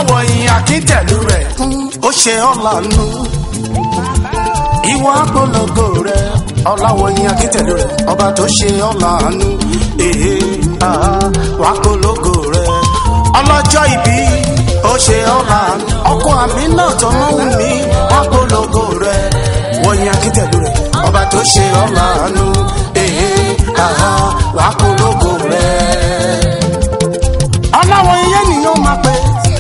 ọláwọ̀yìn akíntẹ̀lú rẹ̀ ó ṣe ọ̀lànà ìwọ apolongo rẹ̀ ọláwọ̀yìn akíntẹ̀lú rẹ̀ ọba tó ṣe ọ̀lànà èhè wà polongo rẹ̀ ọlọ́jọ́ ìbí ó ṣe ọ̀lànà ọkọ àmì náà tọmọ wù mí wà polongo rẹ̀ wọ̀nyìn akíntẹ̀lú rẹ̀ ọba tó ṣe ọ̀lànà èhè wà polongo rẹ̀ ọláwọ̀ iye nìyẹn máa pẹ́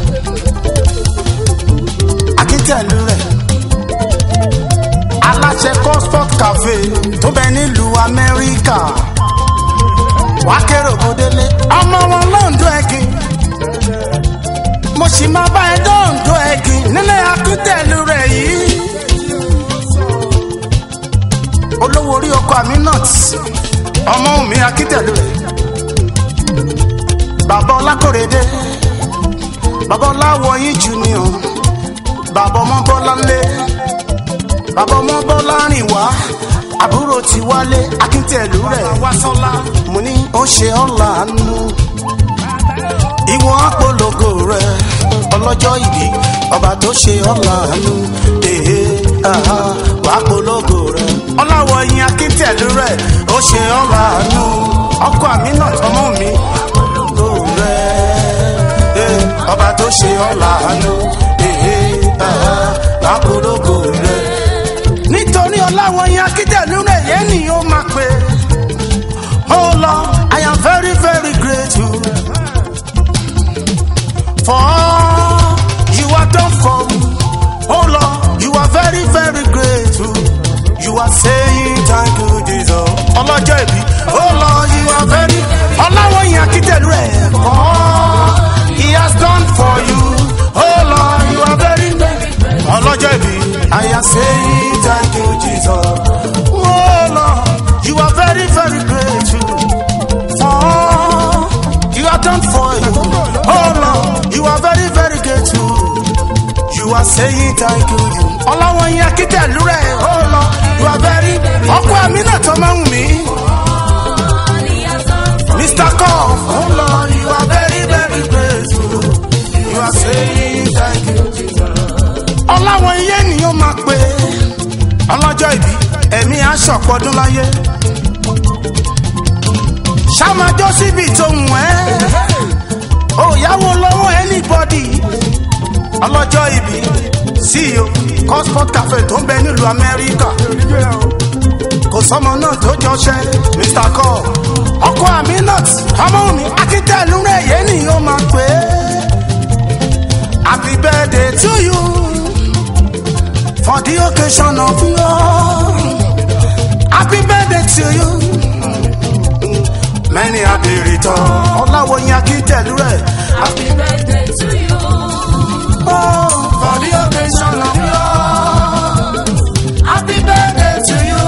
akíntẹ̀lú rẹ̀ aláṣẹ cosford cafe tó bẹ nílùú amẹ́ríkà wá kéré òbódélé ọmọ wọn lóńdó ẹ̀gìn mo sì máa bá ẹ dóńdó ẹ̀gìn nílé akíntẹ̀lú rẹ̀ yìí olówó orí ọkọ aminat ọmọ mi akíntẹ̀lú rẹ̀ bàbá ọlákòrédé bàbá ọláwọyìn junior bàbá ọmọ bọ́lá ńlé bàbá ọmọ bọ́lá rìn wá àbúrò ti wálé akíntẹ̀lú rẹ̀ wásọ́lá mo ní ó ṣe ọ̀la nù ìwọ apolongo rẹ̀ ọlọ́jọ́ ìbí ọba tó ṣe ọ̀la nù èhè wàá polongo rẹ̀ ọláwọ̀yìn akíntẹ̀lú rẹ̀ ó ṣe ọ̀la nù ọkọ àmì náà tọmọ mi ọba tó ṣe ọ̀la àánú lákòókò rẹ̀. nítorí ọláwọ̀ yẹn akíndẹ̀lú rẹ̀ yẹn ni ó máa pè. oh lord i am very very grateful for all you have done for me. oh lord you are very very grateful you are saying thank you jesus. ọlọ́jọ́ ìbí oh lord you are very ọláwọ̀ yẹn akíndẹ̀lú rẹ̀ for all he has done for you. Oh Lord, you are very ọlọ́jọ́ ìbí. I am saying thank you Jesus. Oh Lord, you are very very grateful for all you have done for you. Oh Lord, you are very very grateful. You are saying thank you. Ọlọ́wọ́n yẹn akíntẹ̀lú rẹ̀. Oh Lord, you are very. Ọkọ àmì náà tó máa ń mí. Mr. Cough, oh Lord, you are very very grateful. You are saying thank you, Jesus. Ọláwọ̀ iye ènìyàn máa pe ọlọ́jọ́ ìbí ẹ̀mí aṣọ̀pọ̀dún láyé. Ṣàmájọ́ síbi tó ń wẹ́. Òyàwó lọ́wọ́ anybody. Ọlọ́jọ́ ìbí CEO Cossport Cafe tó ń bẹ nílùú Amẹ́ríkà. Kò sọ́mọ náà tó jọṣẹ́ Mr. Cobb. Ọkọ Aminat ọmọ mi akíntẹ̀lú rẹ̀ yé nìyẹn máa pè é. Happy birthday to you for the occasion of your happy birthday to you. Many happy return. Ọláwọ̀yìn akíntẹ̀lú rẹ̀. Happy birthday to you. Oh, for the occasion of your Happy birthday to you.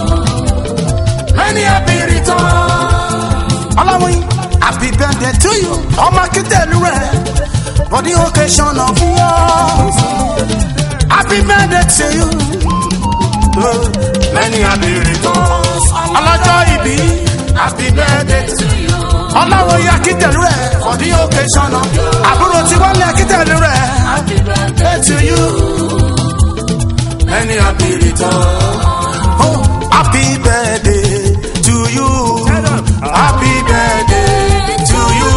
many happy return. Ọláwọ̀yìn happy birthday to you. Ọmọ akíntẹ̀lú rẹ̀ for the occasion of yours. Happy birthday to you. Oh, Many happy returns. Ọlọ́jọ́ ìbí happy birthday to you. Ọláwọ̀yìn akíntẹ̀lú rẹ̀ for the occasion of àbúrò tí wọ́n lé akíntẹ̀lú rẹ̀. Happy birthday to you. Many happy returns. Oh, happy birthday to you. Happy birthday to you.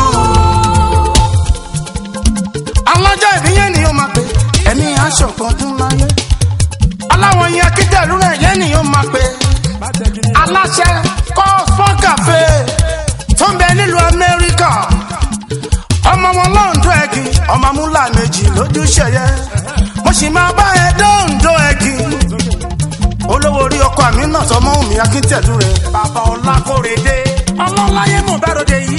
Alájọ́ ìbíyẹn ni ó máa pè ẹ̀mí aṣọ kan tún láyé. Aláwọ̀ yẹn akíntẹ̀lú rẹ̀ yẹn ni ó máa pè. Aláṣẹ kọ́ fọ́kàfé tó ń bẹ nílùú Amẹ́ríkà. Ọmọ wọn lọ́ǹdọ̀ ẹ̀gì, ọmọ amúlà méjì lójúṣẹ̀yẹ. Mo sì máa bá ẹ dóńdó ẹ̀gì olówó orí ọkọ àmì náà sọmọ òmì akíntẹ̀lú rẹ̀ bàbá ọlákòrédé ọlọ́láyé mọ̀ bẹ́rọ̀dé yìí.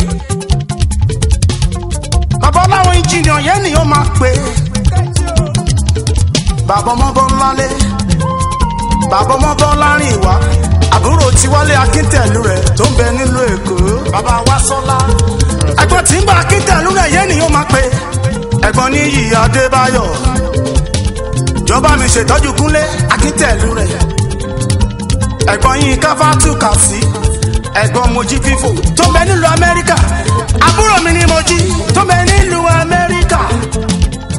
bàbá ọláwọn ìjìnlẹ̀ yẹn ni ó máa pè é. bàbá ọmọ bọ́ ńlálé bàbá ọmọ bọ́ lárin ìwà àbúrò tiwálé akíntẹ̀lú rẹ̀ tó ń bẹ nílùú èkó bàbá wa sọ́lá. ẹ̀gbọ́n tí ń gba akíntẹ̀lú rẹ̀ yẹn ni ó máa pè é. ẹ̀gbọ́n ní yìí adébáyọ̀ ìjọba mi ṣètọ́jú kúnlé akíntẹ̀lú rẹ̀ ẹ̀gbọ́n yín káfátù kà sí ẹ̀gbọ́n mojí fífò tó bẹ nílùú amẹ́ríkà àbúrò mi ni mojí tó bẹ nílùú amẹ́ríkà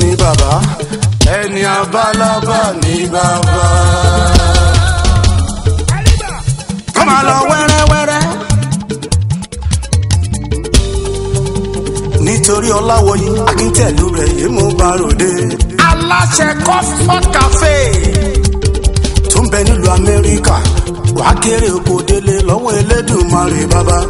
ní bàbá ẹni abálábà ní bàbá. ká máa lọ wẹ́rẹ́wẹ́rẹ́. nítorí ọláwọyí akíntẹ̀lú rẹ̀ yìí mú bá ròde. aláṣẹ comfort cafe tó ń bẹ nílùú amẹ́ríkà wàá kéré oko délé lọ́wọ́ elédùnmarè bàbá.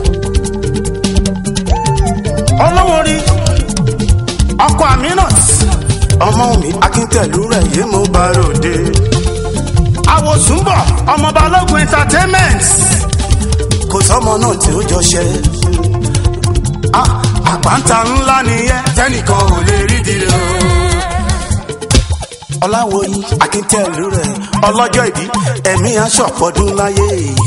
ọlọ́wọ́ rí ọkọ aminat ọmọ mi akíntẹ̀lú rẹ̀ yìí mú bá ròde. àwòsùnbọ̀ ọmọ balógun entertainment kò sọmọ náà tí ó jọ ṣe àpáńtà ńlá nìyẹn tẹnìkan ò lè rí di rẹ. ọláwòyí akíntẹ̀lú rẹ̀ ọlọ́jọ́ ìbí ẹ̀mí aṣọ̀pọ̀dún láyé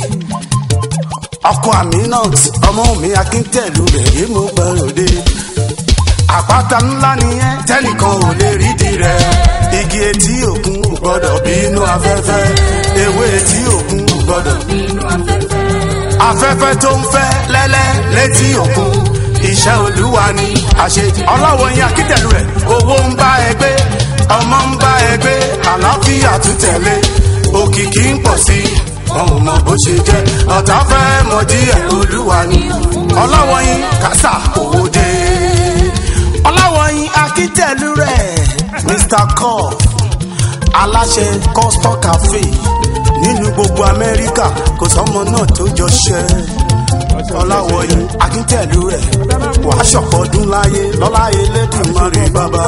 ọkọ aminat ọmọ mi akíntẹ̀lú rẹ̀ yìí mú gbàròdé àpáta ńlá nìyẹn tẹnìkan ò lè rí di rẹ igi etí òkun ò gbọdọ̀ bínú afẹ́fẹ́ ewé etí òkun ò gbọdọ̀ afẹ́fẹ́ tó ń fẹ́ lẹ́lẹ́ létí òkun iṣẹ́ olúwa ni àṣejì ọlọ́wọ́ yín akíntẹ̀lú rẹ̀ owó ń bá ẹ gbé ọmọ ń bá ẹ gbé àlàáfíà tún tẹ̀lé òkìkí ń pọ̀ sí wọn ò mọ bó ṣe jẹ́ ọ̀tá fẹ́ mọ díẹ̀ olúwa ni ọlọ́wọ́ yín kásá owó dé ọlọ́wọ́ yín akíntẹ̀lú rẹ̀ mr cobb aláṣẹ custom cafe nínú gbogbo amẹ́ríkà kò sọ́mọ náà tó jọ ṣẹ́ ọláwọ̀yí akíntẹ̀lú rẹ̀ wàá ṣọ̀pọ̀dún láyé lọ́lá elédùnmarè bàbá.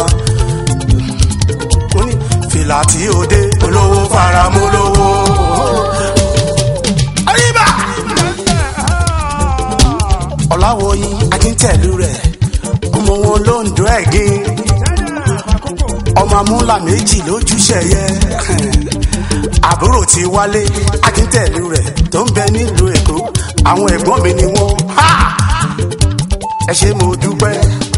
ó ní fìlà tí ó dé olówó faramọ́ lówó. àríbà. ọláwọ̀yí akíntẹ̀lú rẹ̀ ọmọ wọn ló ń dún ẹ̀gín ọmọ amúlà méjì lójúṣe yẹ àbúrò ti wálé akíntẹ̀lú rẹ̀ tó ń bẹ nílùú èkó àwọn ẹ̀gbọ́n mi ni wọ́n ẹ ṣe mo dúpẹ́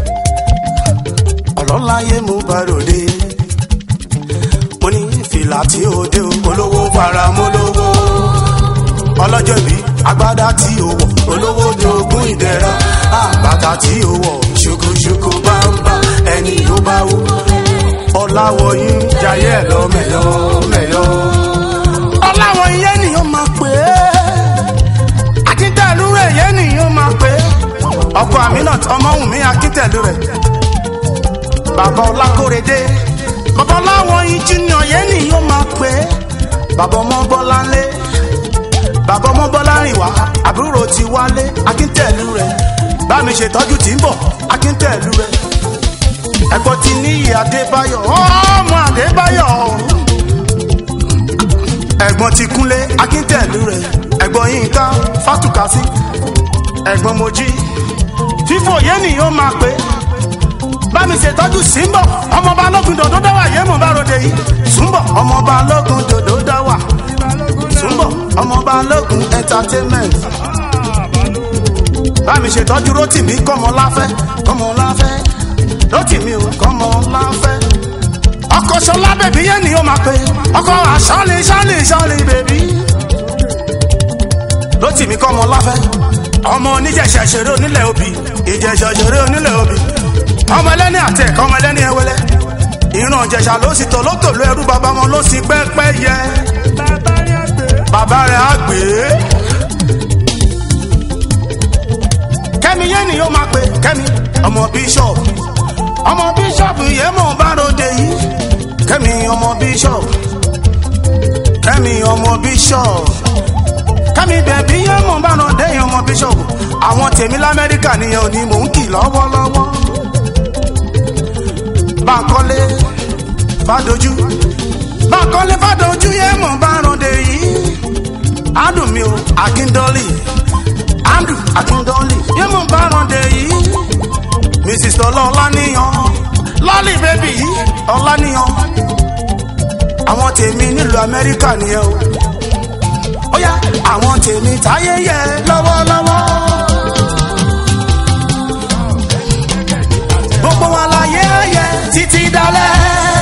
ọlọ́láyé mo bá ròde mo ní fìlà tí ó dé olówó fara mọ́ lówó ọlọ́jọ́ bí agbádá tí ó wọ̀ olówó ní ogún ìdẹ́ra bàtà tí ó wọ̀ ṣokoṣoko bámbá ẹni ló bá wú ọláwọ̀yí jayé ẹ̀ lọ mẹ́yọ́ mẹ́yọ́ ọláwọ̀yí yẹn nìyẹn máa pè é akíntẹ̀lú rẹ̀ yẹn nìyẹn máa pè é ọkọ aminat ọmọwùnmí akíntẹ̀lú rẹ̀ bàbá ọlákórèdé bàbá ọláwọ̀yí junior yẹn nìyẹn máa pè é bàbá ọmọbọ́láńlé bàbá ọmọbọ́lárìnwá àbúrò ti wálé akíntẹ̀lú rẹ̀ bá mi ṣètọ́jú tí ń bọ̀ akíntẹ̀lú rẹ̀ ẹ̀gbọ́n ti níyì adébáyọ̀ ọmọ adébáyọ̀ ẹ̀gbọ́n ti kúnlé akíntẹ̀lú rẹ̀ ẹ̀gbọ́n yínká fátùkásí ẹ̀gbọ́n mojí fífò yẹn ni yóò máa pé bá mi ṣètọ́jú símbọ̀ ọmọ balógun dòdó dáwà yé mo bá ròde yìí súnbọ̀ ọmọ balógun dòdó dáwà súnbọ̀ ọmọ balógun entertainment bá mi ṣètọ́jú rótìmí kọ́mọláfẹ́ kọ́mọláfẹ́ rótìmí o kọ́mọláfẹ́ ọkọ sọlá bèbí yẹn ni ó máa pe ọkọ àṣọlẹ ṣọlẹ ṣọlẹ bèbí rótìmí kọ́mọláfẹ́ ọmọ oníjẹ̀ṣẹ̀ ṣeré onílẹ̀ òbí ìjẹ̀ṣẹ̀ ṣeré onílẹ̀ òbí ọmọ ẹlẹ́ni àti ẹ̀kọ́ ọmọ ẹlẹ́ni ẹwẹ́lẹ́ ìran ìjẹ̀ṣà ló sì tòlótòló ẹrú bàbá wọn ló sì pẹ́pẹ́ yẹ bàbá rẹ̀ á gbé kẹ́mi yẹn ni yóò máa pe kẹ́mi ọmọ bíṣọ̀pù ọmọ bíṣọ̀pù yẹn mọ̀ bá ròde yìí kẹ́mi ọmọ bíṣọ̀pù kẹ́mi ọmọ bíṣọ̀pù kẹ́mi bẹ̀bí yẹn mọ̀ bá ròde yìí ọmọ bíṣọ̀pù àwọn tèmi lamẹ́ríkà nìyẹn ò ní mò ń kì lọ́wọ́lọ́wọ́ Bánkọ́lé Fádójú Bánkọ́lé Fádójú yẹn mọ̀ bá ròde yìí adùn mi o Akíndọ́lì Andrew Akíndọ́lì yẹn mọ̀ bá ròde yìí mrs tọ́lá ọláníyàn lọ́ọ̀lì bẹ́bí ọláníyàn àwọn tèmi nílùú amẹ́ríkà nìyẹn o ó yá àwọn tèmi táyé yẹ lọ́wọ́lọ́wọ́ gbogbo wa láyé ayẹ títí dalẹ̀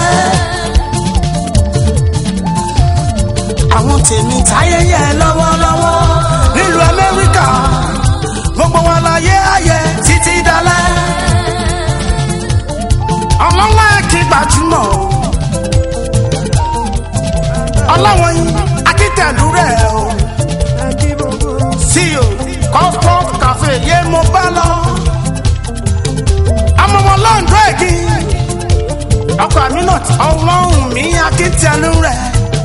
àwọn tèmi táyé yẹ lọ́wọ́lọ́wọ́ nílùú amẹ́ríkà gbogbo wa láyé ayẹ títí dalẹ̀ ọlọ́lá kí ọkọ àmì náà ọlọ́run mi akíntẹnu rẹ̀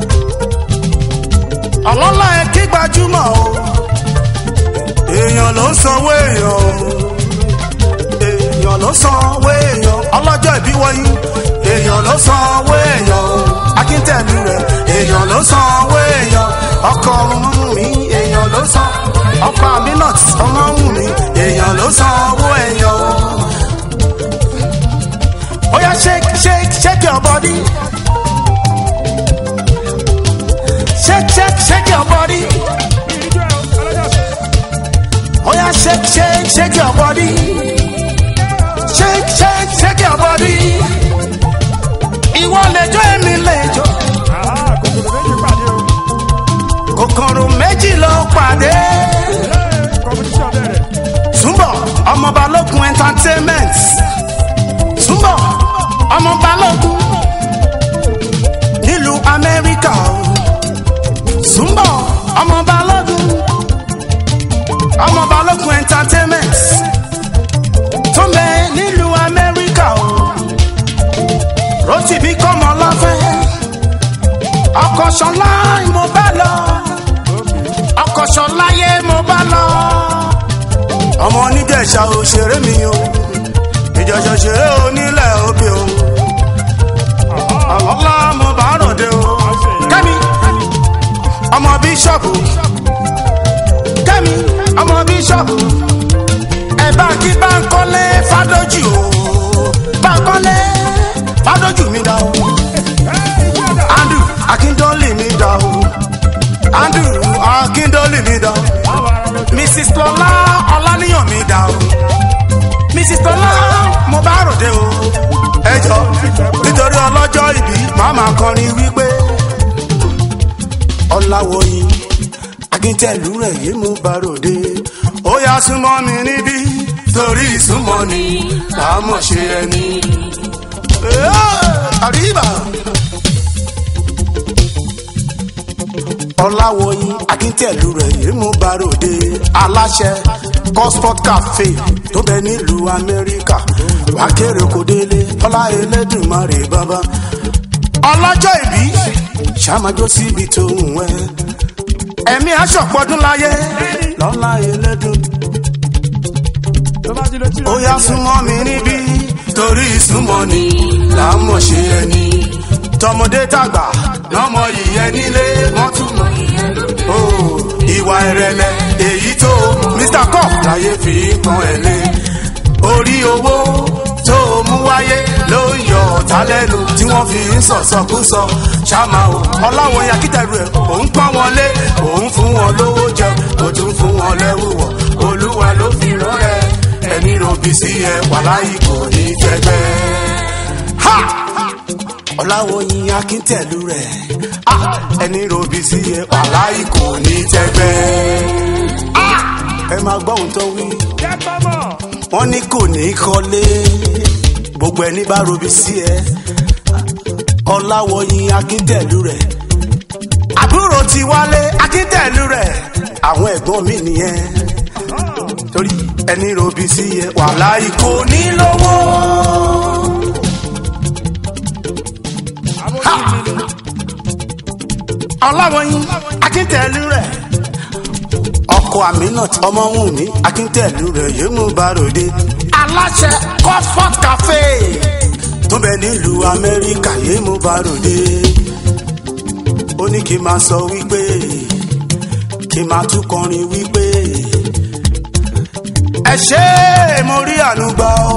ọlọ́lá ẹ kí gbajúmọ̀ o èèyàn ló ń sanwó èèyàn o èèyàn ló sanwó èèyàn ọlọ́jọ́ ìbí wọ̀nyí èèyàn ló sanwó èèyàn o akíntẹ̀lú rẹ̀ èèyàn ló sanwó èèyàn ọkọ ọmọ mi èèyàn ló san ọkọ aminat ọmọ mi èèyàn ló sanwó èèyàn o. Oya shake shake shake your body. Shake shake shake your body. Oya shake shake shake your body. Shake shake shake your body. Ìwọ lẹjọ́ èmi lẹjọ́. Kòkòrò méjì ló pàdé. Túnbọ̀ ọmọ balógun entertainment. Túnbọ̀ ọmọ balógun nílùú Amẹ́ríkà o. Túnbọ̀ ọmọ balógun ọmọ balógun entertainment tó ń bẹ nílùú Amẹ́ríkà o. Rótìbí kọ́mọ lọ́fẹ́ ọkọ̀ ṣọlá mo bá lọ ọkọ̀ ṣọlá yé mo bá lọ. ọmọ onídẹ̀ẹ́sà òṣèré mi o ìjọsọ ṣeré onílẹ̀ òbí o ọlọ́lá mo bá ròde o kẹ́mi ọmọ bíṣọ̀bù kẹ́mi ọmọ bíṣọ̀bù ẹ bá kí Bánkọ́lé Fádójì o Bánkọ́lé Fádójì mi dá o Andrew Akíndọ́lì mi dá o Andrew Akíndọ́lì mi dá o Mrs. Lọlá Ọláníyàn mi dá o mrs tọ́lá mo bá ròde o. ẹ jọ nítorí ọlọ́jọ́ ìbí màmá kọrin wípé ọ̀làwọ̀yìn akíntẹ̀lú rẹ̀ yé mo bá ròde. ó yá súnmọ́ mi níbí torí ìsúnmọ́ ni làámọ̀ ṣe ẹni. àríbà. ọ̀làwọ̀yìn akíntẹ̀lú rẹ̀ yé mo bá ròde. aláṣẹ gosport cafe tó bẹ nílùú amẹ́ríkà wákèrè kò délé ọlá ẹlẹ́dùnmarè bàbá. ọlọ́jọ́ ìbí ṣàmájọ́ síbi tó ń wẹ́ ẹ̀mí aṣọ̀pọ̀dún láyé lọ́lá ẹlẹ́dùn. ó yá súnmọ́ mi níbí torí ìsúnmọ́ ni là ń mọ̀ ṣe ẹni tọmọdé tàgbà lọ́mọ yìí ẹni lé wọ́n tún mọ̀ ìwà ìrẹ̀lẹ̀ èyí tó mr cup láyé fi pọn ẹ̀ lé orí owó tó mú wáyé ló ń yọ ọ̀tá lẹ́nu tí wọ́n fi ń sọ̀sọ̀kúsọ ṣáma o ọláwọ̀ yakítẹ̀rù ẹ̀ òun pọ́n wọn lé òun fún wọn lówó jẹ kò tún fún wọn lẹ́wù wọ̀ olúwa ló fi rán ẹ ẹni ròbí sí ẹ wàláyé kò ní fẹ́gbẹ́. ha ọláwọ̀yìn akíntẹ̀lú rẹ̀ ẹni ròbí sí ẹ wàláyé kò ní tẹ́gbẹ́. ẹ máa gbọ́ ohun tó wí wọ́n ní kò ní kọ́lé gbogbo ẹni bá ròbí sí ẹ ọláwọ̀yìn akíntẹ̀lú rẹ̀ àbúrò ti wálé akíntẹ̀lú rẹ̀ àwọn ẹ̀gbọ́n mi nìyẹn torí ẹni ròbí sí ẹ wàláyé kò ní lówó. ọlọ́wọ́yìn akíntẹ̀lú rẹ̀ ọkọ aminat ọmọwùnmí akíntẹ̀lú rẹ̀ yóò mú bàròdé aláṣẹ comfort cafe tó bẹ nílùú amẹ́ríkà yóò mú bàròdé ó ní kí n máa sọ wípé kí n máa tún kọrin wípé ẹ ṣé mo rí àánú gbà ó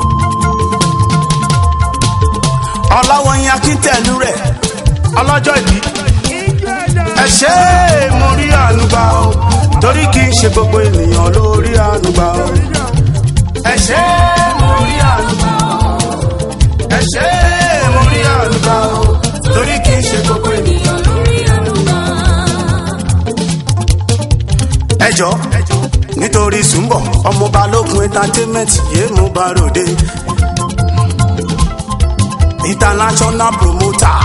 ọlọ́wọ́yìn akíntẹ̀lú rẹ̀ ọlọ́jọ́ ìbí ẹ ṣé mo rí àánú gbà ó torí kì í ṣe gbogbo ènìyàn ló rí àánú gbà ó ẹ ṣé mo rí àánú gbà ó ẹ ṣé mo rí àánú gbà ó torí kì í ṣe gbogbo ènìyàn ló rí àánú gbà ó. ẹ jọ nítorí Sùnbọ̀ ọmọ balógun entertainment yéé mú bá ròde international promoter.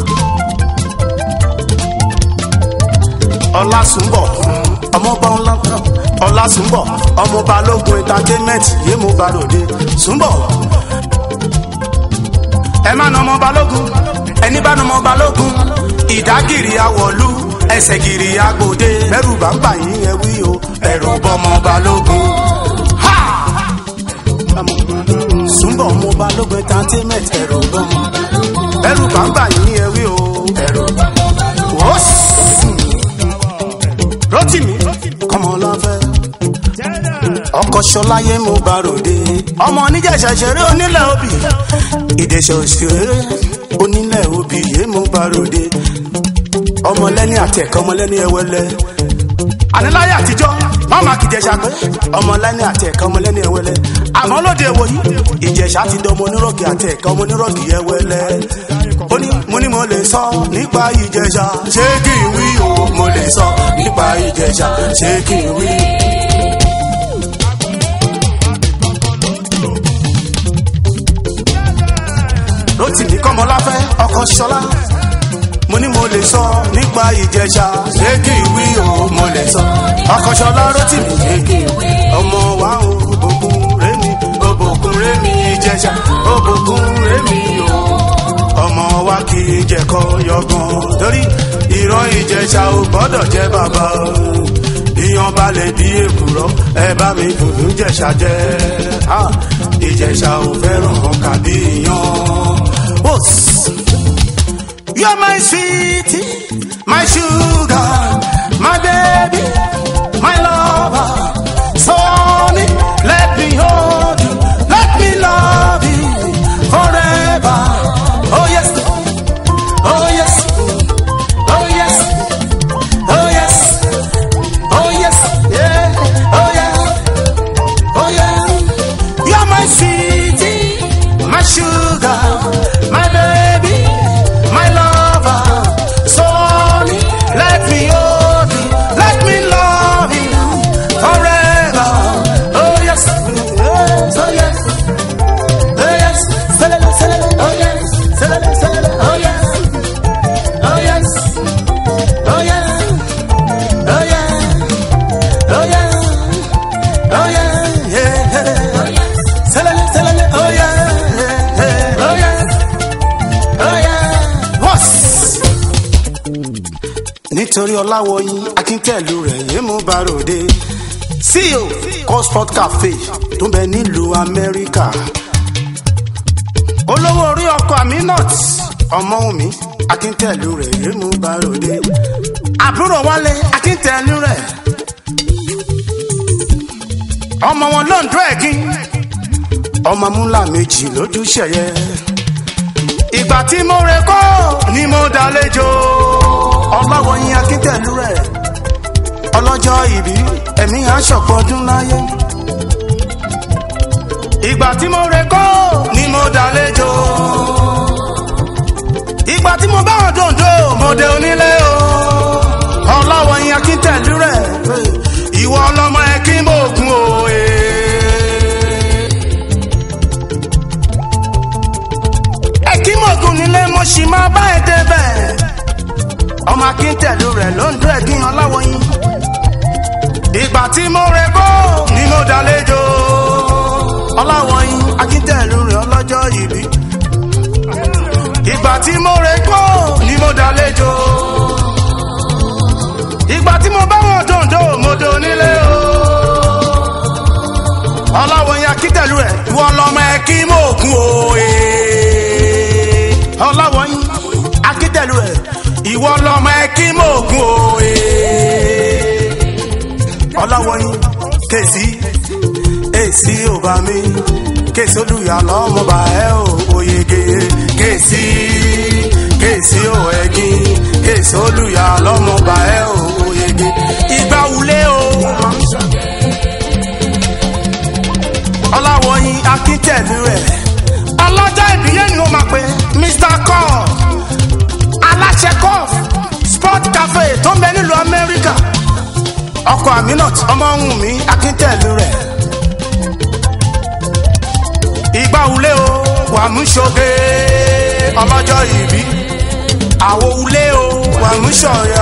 ọlásùnbọ̀ ọmọọba ńlá ọlásùnbọ̀ ọmọọba lógun entertainment yéé mo bá ròde sùnbọ̀ ẹ má nà ọmọ balógun ẹni bá nà ọmọ balógun ìdágìrì àwọ̀lú ẹsẹ̀ gìrì àgbòde bẹ́rù bá ń bà yín ẹ wí o ẹ̀rù bọ́mọ balógun. Ha! súnbọ̀ ọmọ balógun entertainment ẹ̀rù bọ́mọ bẹ́rù bá ń bà yín ẹ wí o ẹ̀rù wọ́ọ̀sì. rotimi kọ́mọláfẹ́ ọkọ̀ ṣọláyé mo bá ròde ọmọ oníjàṣà ṣeré onílẹ̀ òbí ìdẹ̀ṣẹ̀ òṣèré onílẹ̀ òbí yé mo bá ròde ọmọlẹ́ni àti ẹ̀kọ́ ọmọlẹ́ni ẹwẹ́lẹ́ àníláyé àtijọ́ wọ́n máa kìjẹ̀ṣà pé ọmọlẹ́ni àti ẹ̀kọ́ ọmọlẹ́ni ẹwẹ́lẹ́ àmọ́ lóde èwo yìí ìjẹ̀ṣà ti dọmọ onírọ̀kì àti ẹ̀kọ́ ọmọ onírọ̀kì ẹwẹ́lẹ́ ó ní mo ní mo lè sọ nípa ìjẹ̀ṣà ṣé kí n wí o mo lè sọ nípa ìjẹ̀ṣà ṣé kí n wí. Rótìmí kọ́mọláfẹ́ ọkọ ṣọlá mo ní mo lè sọ nípa ìjẹ̀ṣà ṣé kí n wí o mo lè sọ ọkọ ṣọlá Rótìmí ṣé kí n wí ọmọ wa o òbòkun rémi òbòkun rémi ìjẹ̀ṣà òbòkun rémi o ọmọ wa kì í jẹ̀kọ yọgan torí ìran ìjẹ̀ṣà ò gbọ́dọ̀ jẹ́ bàbá o ìyàn balẹ̀ bí èkùrọ́ ẹ bá mi dùdú jẹ̀ṣà jẹ́ Ah, ìjẹ̀ṣà ò fẹ́ràn kàbí ìyàn. Wos. You're my sweetie, my sugar, my baby, my lover. So honey, let me hold you, let me love you forever. Oh yes, oh yes, oh yes, oh yes, oh yes, yeah, oh yeah, oh yeah. You're my sweetie, my sugar, my baby, my lover. So honey, let me hold you, let me love you forever. Oh yes, yes, oh yes, oh yes, selele, selele, oh yes, selele, selele, oh yes, oh yes, oh yeah, oh yeah, oh yeah, oh yeah, yeah. Selele, selele, oh yeah, yeah, yeah, oh yeah, oh yeah. Wọ́s. nítorí ọláwọyìn akíntẹ̀lú rẹ̀ yé mú baròde ceo cosport cafe tó ń bẹ nílùú amẹ́ríkà olówó orí ọkọ̀ aminat ọmọwùmí akíntẹ̀lú rẹ̀ yé mú baròde àbúrò wálé akíntẹ̀lú rẹ̀ ọmọ wọn lóńdó ẹ̀gín ọmọ múlá méjì lójú ṣẹyẹ ìgbà tí mo rẹ kọ́ ni mo dálejò ọlọ́wọ́yin akíntẹ̀lú rẹ̀ ọlọ́jọ́ ìbí ẹ̀mí aṣọ̀pọ̀ ọdún láyé ìgbà tí mo rẹ kọ́ ni mo dálejò ìgbà tí mo bá wọn dòǹdó mo dé onílé o ọlọ́wọ́yin akíntẹ̀lú rẹ̀ ìwọ ọlọ́mọ ẹ kí mo gun òye. ẹkímọ̀gùn nílé mo sì máa bá ẹ débẹ̀. ọmọ akíntẹ̀lú rẹ̀ ló ń dún ẹ̀gín ọláwọ̀yìn. ìgbà tí mo rẹ kó ni mo dálejò. ọláwọ̀yìn akíntẹ̀lú rẹ̀ ọlọ́jọ́ ìbí. ìgbà tí mo rẹ kó ni mo dálejò. ìgbà tí mo bá wọn dòǹdó mo dò nílé o. ọláwọ̀yìn akíntẹ̀lú rẹ̀ ìwọ lọmọ ẹ kí mo kún òye ọláwọ̀yìn akíntẹ̀lú ẹ̀ ìwọ lọmọ ẹ kí mò ń gun òye. ọláwọ̀yìn kèsì èsì òbá mi kèsì olùyà lọ́mọba ẹ ò oyege kèsì kèsì ò ẹ̀gìn kèsì olùyà lọ́mọba ẹ ò oyege ìgbà wulẹ̀ o. ọláwọ̀yìn akíntẹ̀lú ẹ̀ ọlọ́jọ́ ìbílẹ̀ ni ó máa pe mr cof aláṣẹ cof sport cafe tó ń bẹ nílùú amẹ́ríkà ọkọ̀ aminat ọmọ ohun mi akíntẹ̀lú rẹ̀ ìgbà wulẹ̀ o wà mú ṣoge ọlọ́jọ́ ìbí àwo wulẹ̀ o wà mú ṣọ̀yà.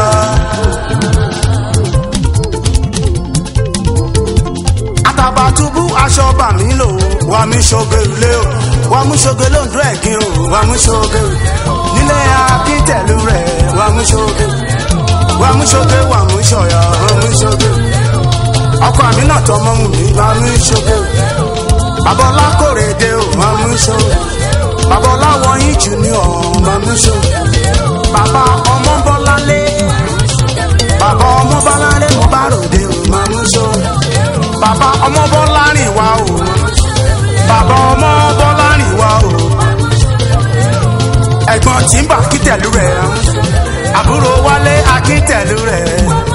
àtàbàtúbú aṣọ bàmí lò wà mí ṣoge wulẹ̀ o wà mú ṣoge lóńdó ẹ̀gbin o wà mú ṣoge nílé akíntẹ̀lú rẹ̀ wà mú ṣoge wà mú ṣoge wà mú ṣọ̀yà wà mú ṣoge ọkọ àmì náà tọmọ mú mi wà mú ṣoge bàbá ọlákòrèdè o wà mú ṣoge bàbá ọláwọyìn junior wà mú ṣoge bàbá ọmọ bọ́lálé bàbá ọmọ bọ́lálé mo bá ròde o wà mú ṣoge bàbá ọmọ bọ́lárìn wá o bàbá ọmọ bọ́lárìn wá o ẹ̀gbọ́n tí ń bà kítẹ̀lú rẹ̀ àbúrò wálé akíntẹ̀lú rẹ̀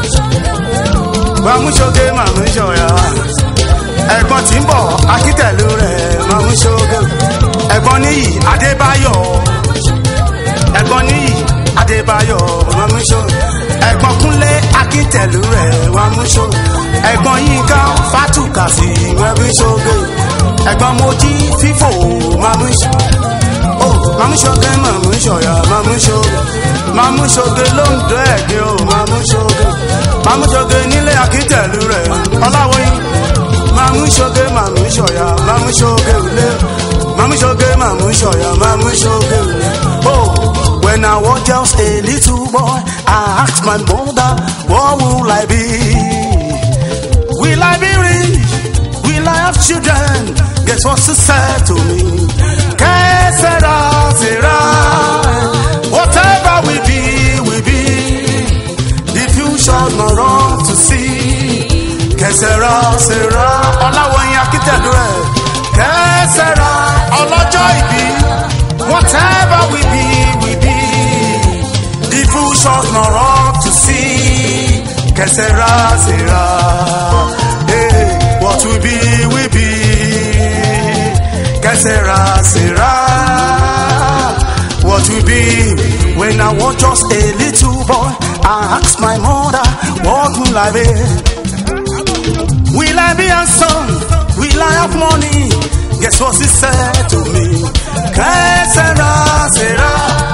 màmúṣoge màmúṣọ̀yà ẹ̀gbọ́n tí ń bọ̀ akíntẹ̀lú rẹ̀ màmúṣoge ẹ̀gbọ́n níyì adébáyọ̀ ẹ̀gbọ́n níyì adébáyọ̀ màmúṣoge ẹ̀gbọ́n kúnlé akíntẹ̀lú rẹ̀ màmúṣoge ẹ̀gbọ́n yínká fátùkàsì màmúṣoge ẹ̀gbọ́n mojí fífò màmúṣoge ó màmúṣoge màmúṣọ̀yà màmúṣoge màmúṣoge ló ń dọ́ ẹ̀gbẹ́ o màmúṣoge màmúṣoge nílé akíntẹ̀lú rẹ̀ ọláwọ̀yìn màmúṣoge màmúṣọ̀yà màmúṣoge òlé màmúṣoge màmúṣọ̀yà màmúṣoge òlé ó. When I was just a little boy, I asked my mother, what will I be? Will I be rich? Will I have children? Guess what she said to me? Que sera, sera. Whatever we be, we be. The future not wrong to see. Que sera, sera. Ọláwọ̀yìn akíntẹ̀lú rẹ̀. Que sera, ọlọ́jọ́ ìbí. Whatever we be, we be. The future not wrong to see. Que sera, sera. Hey, what we be, we be. Que sera, sera. What we be. When I was just a little boy, I asked my mother, what will I be? Will I be handsome? Will I have money? Guess what she said to me? Que sera, sera.